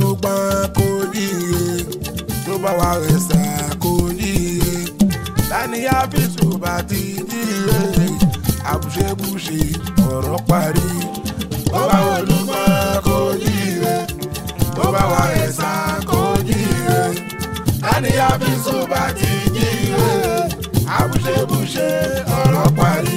olùgbọ́n kò yíye tó bá wà rẹ̀sà kò yíye tani àfíìsù bá ti yíye àbùṣebùṣe ọ̀rọ̀ parí tó bá wà olùgbọ́n kò yíye tó bá wà rẹ̀sà kò yíye tani àfíìsù bá ti yíye àbùṣebùṣe ọ̀rọ̀ parí.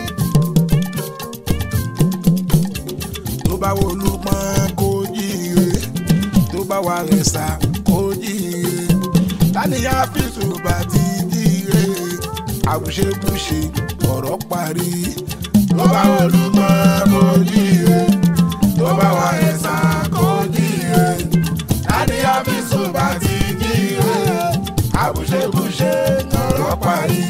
tó bá wo olùpọ̀n kó jíire tó bá wà rẹ̀sà kó jíire tánìyàn àfíìsù bá ti jíire àbùṣebùṣe ọ̀rọ̀ parí tó bá wo olùpọ̀n kó jíire tó bá wà rẹ̀sà kó jíire tánìyàn àfíìsù bá ti jíire àbùṣebùṣe ọ̀rọ̀ parí.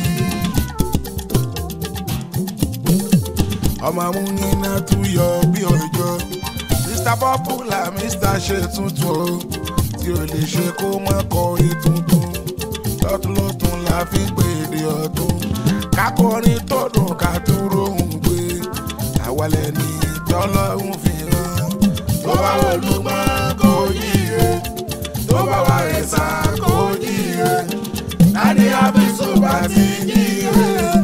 ọmọ amúnyiná tún yọ bí ọjọ́ mr popular mr ṣe tuntun o tí o lè ṣe kó má kọrin tuntun lọ́tún lọ́tún la fi ń pèdè ọ̀tún kákọrin tọdún ká tún rohùn gbé àwọlẹ̀ ní tọ́lọ́hún fi hàn tó bá olùmọ̀ kò yíye tó bá wà rẹ̀sà kò yíye láti àfisùn bá ti yíye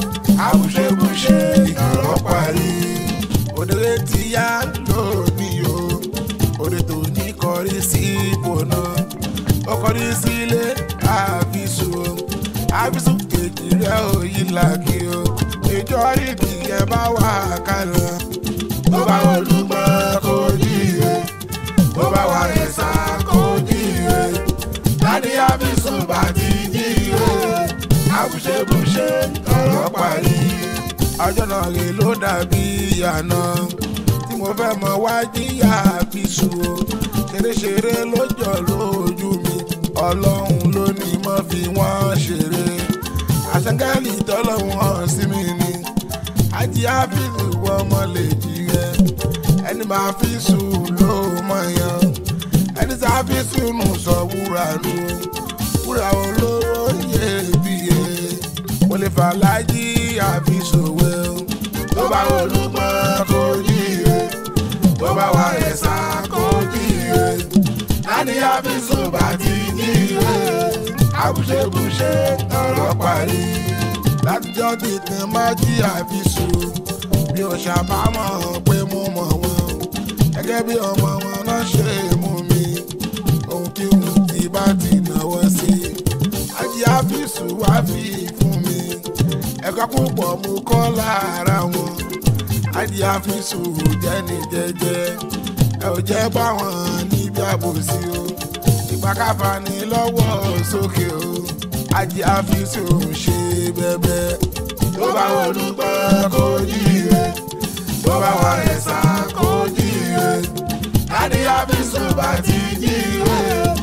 àbùṣebùṣe ọ̀rọ̀ parí. òdèrè ti yá lónìí o òdè tó ní kọrí sí ipò náà ó kọrí sílé àfisù o àfisù kejì rẹ̀ ò yí làkì o ìjọ ìdí ẹ bá wà kálọ. tó bá olùgbọ́ kò jíire tó bá wà ẹ̀sà kò jíire láti àfisù bá ti jíire àbùṣebùṣe ọ̀rọ̀ parí. ọjọ́ náà rè ló dàbí ìyànà tí mo fẹ́ mọ wá jíyà àfisù o ṣeréṣeré ló jọ lójú mi ọlọ́run ló ní mọ́ fi wọ́n ṣeré àṣàngálì tọ́lọ́run hàn sí mi ni àjí àfisù ọmọ lè jí rẹ ẹni máa fi sùn ló mọ̀ yan ẹni tí àfisù nù sọ wúrà nù wúrà olówó iyebíye mo lè fà lájí àfisòwe o tó bá olùmọ̀ kò jíire tó bá wà ẹ̀sà kò jíire láti àfisò bá ti jíire àbùṣebùṣe ọ̀rọ̀ parí látijọ́ tìtàn má jí àfisò bí o ṣàbámọ̀ pé mo mọ̀ wọn gẹ́gẹ́ bí ọmọ wọn náà ṣe mú mi ohun kí n ti bá ti náwó sí ajé àfisù wá fi fún mi ẹ̀kọ́ púpọ̀ mú kọ́ lára wọn ajé àfisù jẹ́ni jẹ́jẹ́ ẹ ò jẹ́ báwọn níbi àbòsí o ìpàkàfà ní lọ́wọ́ sókè o ajé àfisù ṣe bẹ́bẹ́ tó bá olùgbọ́ kò jíire tó bá wà ẹ̀sà kò jíire láti àfisù bá ti jíire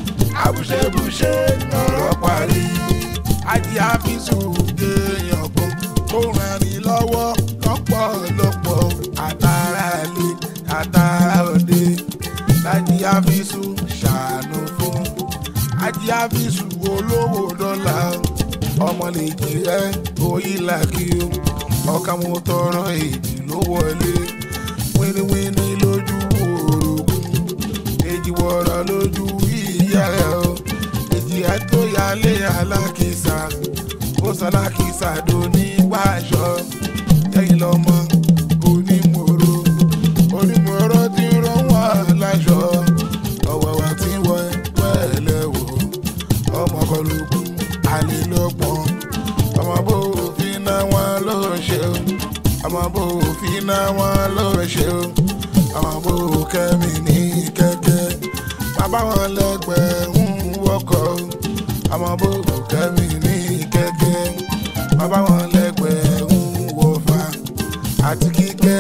àbùṣebùṣe ọ̀rọ̀ parí ajé àfisù géèyàn kan kó ràn ní lọ́wọ́ lọ́pọ̀lọpọ̀ àtàrà ilé àtàrà òde lájí àfisù ṣàánú fún ajé àfisù olówó dọ́là ọmọ lè jí ẹ oyí làkì o ọkà mo tọrọ èjì ló wọlé wíníwíní lójú orogún èjì wọ̀rọ̀ lójú ìyá rẹ̀ o èjì àtòyálé alákìsà ó sọlákìsà dò ní wáṣọ jẹ́yìn lọ́mọ onímọ̀rọ̀ onímọ̀rọ̀ tí ń rán wọn láṣọ ọ̀wọ̀wà tí wọ́n pẹ̀lẹ́ wò ọmọ kọlùkùn àlélọ́gbọ̀n ọmọ bó òfin náà wọn ló ṣe o ọmọ bó òfin náà wọn ló ṣe o ọmọ bó kẹ́mi ní kẹ́kẹ́ bàbá wọn lẹ́gbẹ̀ẹ́ ń wọkọ̀ ọmọ bó kẹ́mi ní kẹ́kẹ́ bàbá wọn lẹ́gbẹ̀ẹ́ ń wọ̀fà àti kíkẹ́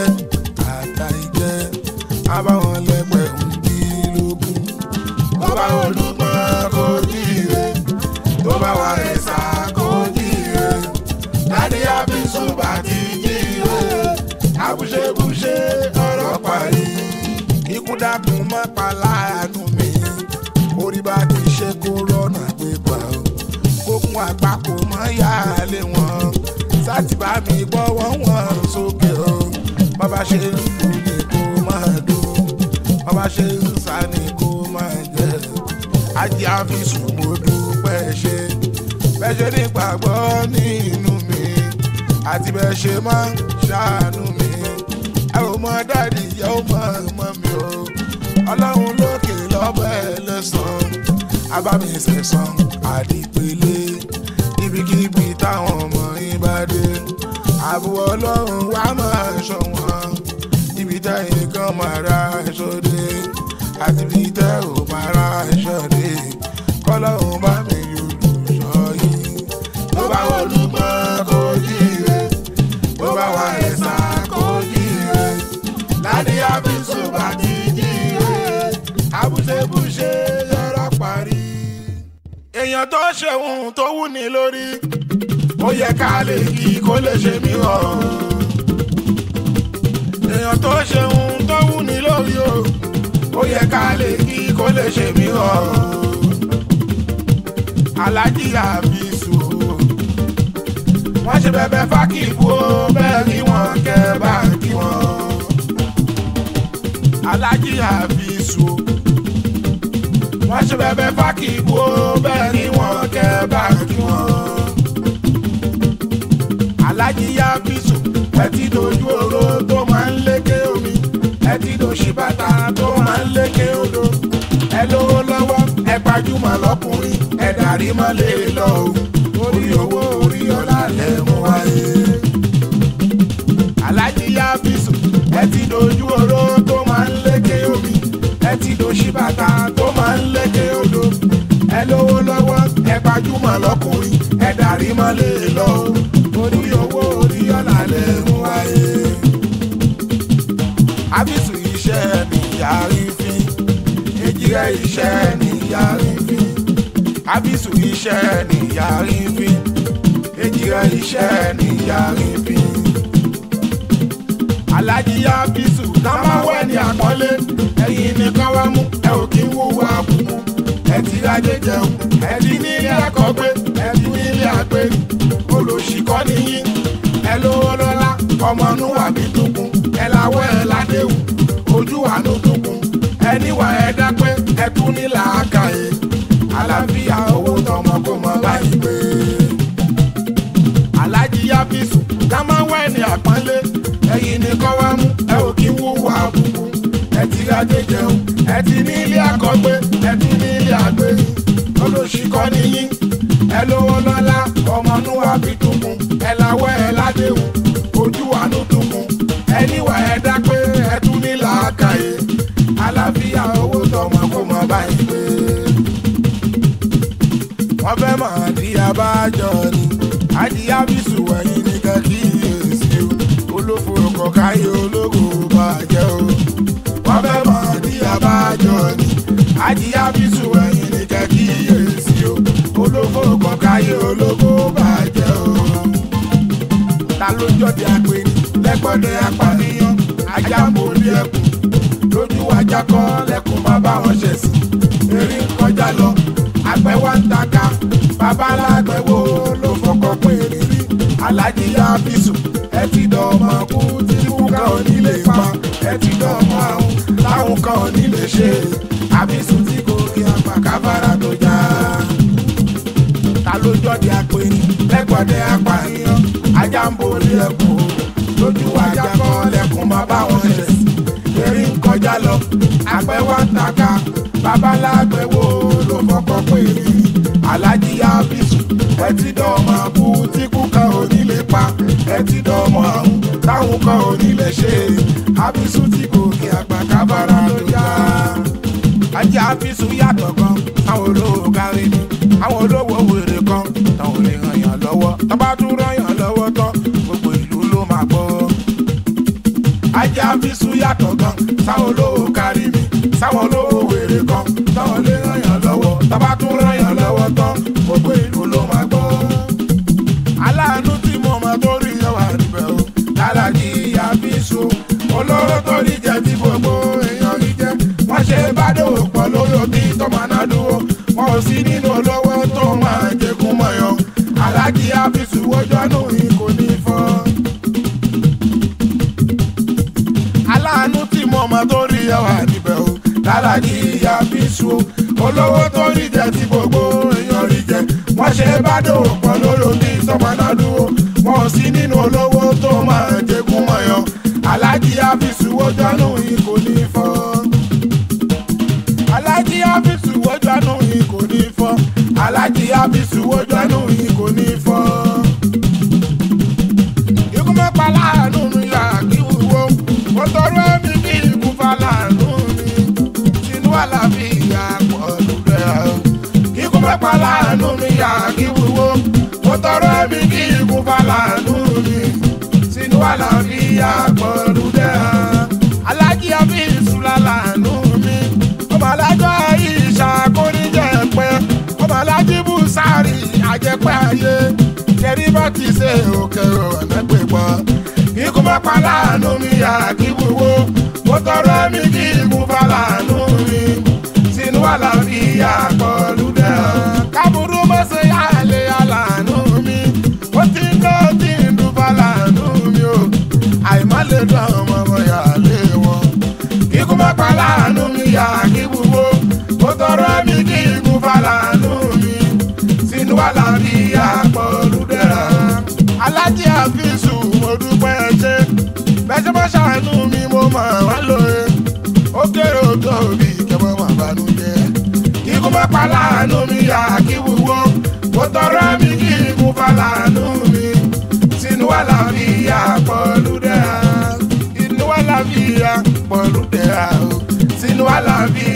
àtàìjẹ́ bàbá wọn lẹ́gbẹ̀ẹ́ ń bí lógún bàbá olùgbọ́n kò jíire tó bá wà ẹ̀sà kò jíire láti àfisùn bá ti jíire àbùṣebùṣe ọ̀rọ̀ parí ikú dákun mọ́ pa láàánú mi orí bá ti ṣe kó rọ́nà gbégbá o kókun àgbà kò mọ́ yáálé wọn sátìbá mi gbọ́wọ́ wọn sókè o bàbá ṣe ń lù ní kó máa dùn bàbá ṣe ń sá ní kó máa jẹ ajé àfisùn mo dúpẹ́ ṣe bẹ́ẹ̀ ṣe ní gbàgbọ́ nínú mi àti bẹ́ẹ̀ ṣe máa ń ṣàánú mi ẹ ò mọ dáàdì ìyá ò mọ ọmọ mi o ọlọ́run lókè lọ́bẹ̀ lẹ́sàn-án abámisẹ̀sán àdìpélé ibikíbi táwọn ọmọ yín bá dé àbò ọlọ́run wá máa ṣọ́ wọn ibi tẹ́yìn kan máa ra ẹ̀ṣọ́ dé àti ibi tẹ́ ò máa ra ẹ̀ṣọ́ dé kọ́lọ́run bá mi olùṣọ́ yìí tó bá olùgbọ́n kò jíire tó bá wà ẹ̀sà kò jíire láti àbísọ̀ bá ti jíire àbúṣebúṣe yọrọ parí. èèyàn tó ṣeun tó wù ní lórí ó yẹ ká lè kí kó lè ṣe mí rọrùn. èèyàn tó ṣeun tó wù ní lórí o ó yẹ ká lè kí kó lè ṣe mí rọrùn. alájí àbísù wọ́n ṣe bẹ̀bẹ̀ fákìbù ó bẹ́ẹ̀ kí wọ́n kẹ́ bá kí wọ́n. alájí àbísù wọ́n ṣe bẹ̀bẹ̀ fákìbù ó bẹ́ẹ̀ kí wọ́n kẹ́ bá kí wọ́n. alájí àbísù ẹ ti dojú oró tó máa ń lékè omi ẹ ti dòṣì bàtà tó máa ń lékè odò ẹ lówó lọ́wọ́ ẹ gbajúmọ̀ lọ́kùnrin ẹ dàrí mọ́lẹ̀ lọ o orí owó orí ọlá lẹ mú wáyé. alájí yábísù ẹ ti dojú oró tó máa ń lékè omi ẹ ti dòṣì bàtà tó máa ń lékè odò ẹ lówó lọ́wọ́ ẹ gbajúmọ̀ lọ́kùnrin ẹ dàrí mọ́lẹ̀ lọ o orí owó orí ọlá lẹ mú wáyé. àbísù iṣẹ́ nìyàrí fi èjìrẹ́ iṣẹ́ nìyàrí fi àbísù iṣẹ́ nìyàrí fi èjìrẹ́ iṣẹ́ nìyàrí fi. alájí àbísù táwọn wẹ̀ ní àpọ́nlé ẹ̀yìn nìkan wá mú ẹ ò kí ń wúwo àbùkù ẹ ti rájẹ jẹun ẹ ti nílé àkọ́gbé ẹ ti nílé àgbé olùṣìkọ́ nìyí ẹ lówó lọ́lá ọmọ núwà bí tukun ẹ láwọ́ ẹ ládéhùn ojú àánú tukun ẹ níwà ẹ dápẹ́ ẹ tún ní làákàyè àlàáfíà owó tọmọ kó mọ báyìí pé. alájí yábísù ká máa wá ẹni àpọ́nlé ẹ̀yìn nìkan wá mú ẹ ò kí wúwo àbùkù ẹ ti rájẹ jẹun ẹ ti ní ilé àkọ́gbé ẹ ti ní ilé àgbé olóṣìkọ́ nìyí ẹ lówó lọ́lá ọmọ núwà bí tukun ẹ láwọ́ ẹ ládéhùn ojú àánú tukun ẹ níwà ẹ dápẹ́ ẹ tún ní làákàyè àlàáfíà owó tọmọ kó mọ báyìí pé. wọ́n fẹ́ mọ̀ ní abájọ ni adìyá bísù wẹ̀yìn ní kẹ́kíyèsí o olófo ọkọ̀ káyé ológo bàjẹ́ o. wọ́n fẹ́ mọ̀ ní abájọ ni adìyá bísù wẹ̀yìn ní kẹ́kíyèsí o olófo ọkọ̀ káyé ológo bàjẹ́ o. ta ló jọ́de àpè ní lẹ́gbọ́dẹ apànìyàn ajá ń borí ẹkùn lójú ajá kọ́ lẹ́kùn má bá wọn ṣẹ̀ sí eré ń kọjá lọ àgbẹ̀ wá ń taka babaláàgbẹ̀ wo ló fọkọ̀ pé rírí alájí yá bísù ẹ ti dọ̀ ọmọ kú tí kú ká ò ní lè pa ẹ ti dọ̀ ọmọ àrùn táwọn kan ò ní lè ṣe àbísù tí kò rí apá kábàárà tó já ta ló jọ́de àpèní lẹ́gbọ̀dẹ̀ apànìyàn ajá ń borí ẹkùn lójú ajá kọ́ lẹ́kùn má bá wọn ṣẹ̀ sí eré ń kọjá lọ àgbẹ̀ wá ń taka babaláàgbẹ̀ wo ló fọkọ̀ pé rírí alájí ábísù ẹ ti dọ̀mọ̀ àbú tí kú kan ò ní lè pa ẹ ti dọ̀mọ̀ àrùn táwọn kan ò ní lè ṣe ábísù tí kò kí àgbà kábàárà ló já ajé ábísù yàtọ̀ gan àwọn olówó kárí ni àwọn olówó wèrè kan táwọn lè ràn yàn lọ́wọ́ tọ́ba tún ràn yàn lọ́wọ́ tán gbogbo ìlú ló máa gbọ́ ajá bísú yàtọ̀ gan sáwọn olówó kárí mi sáwọn olówó wèrè kan táwọn lè ràn yàn lọ́wọ́ tọ́ba tún ràn yàn lọ́wọ́ tán gbogbo ìlú ló máa gbọ́. aláàánú tí mo mọ tó rí ẹwà níbẹ̀ o lálájì ìyá bísú olóró tó rí jẹ tí gbogbo èèyàn rí jẹ wọ́n ṣe bá dòwò pọ̀ lórí òbí tó máa ná dúró wọn ò sí nínú olówó tó máa jẹkùn mọ̀yàn alájì àfisù ojú ọ̀nà yìí kò ní fọ́. aláàánú tí mo mọ tó rí ẹwà níbẹ̀ o lálájì àfisù olówó tó rí jẹ tí gbogbo èèyàn rí jẹ wọ́n ṣe bá dòwò pọ̀ lórí omi sọmọnàdúró wọn ò sí nínú olówó tó máa jẹkún mọ̀yàn alájí àfisù wọ́jọ́nù yìí kò ní fọ́ alájí àfisù wọ́jọ́nù yìí kò ní fọ́ alájí àfisù wọ́jọ́nù yìí kò ní fọ́ ikú mẹ́pa láàánú mi yà kí wúwo mo tọrọ ẹ̀mí kí ikú fa láàánú mi sínú àlàáfíà pọ̀lú rẹ̀ o. ikú mẹ́pa láàánú mi yà kí wúwo mo tọrọ ẹ̀mí kí ikú fa láàánú mi sínú àlàáfíà pọ̀lú rẹ̀ o. alájí àbí ìṣúra láàánú mi ọmọ alájọ ìṣàkóníjẹ pẹ́ ọmọ alájí bùsàrì àjẹpẹ́ ayé kẹrí bá ti ṣe òkè ọ̀nà pé pọ̀ ikú má pa láàánú mi yà kí wúwo mo tọrọ mi kí ikú fa láàánú mi sínú àlàáfíà pọ̀lú dẹ̀ kábùrú mọ́ ṣe yá lé aláàánú mi ó ti ń lọ tí ń dùn fa láàánú mi o àìmọ́ lè dùn ọmọ ọmọ yà lé wọn ikú má pa láàánú mi yà kí wúwo mo tọrọ mi kí ikú fa láàánú mi sínú àlàáfíà pọ̀lú dẹ̀ra. alájí àfíìsù mo dúpẹ́ ṣe bẹ́sẹ̀ bá ṣàánú mi mo mọ̀ wá lóye ó kéré ó tóbi kẹ́mọ́ mà bánú jẹ́. ikú má pa láàánú mi yà kí wúwo mo tọrọ mi kí ikú fa láàánú mi sínú àlàáfíà pọ̀lú dẹ̀ra. inú àlàáfíà pọ̀lú dẹ̀ra o sínú àlàáfíà.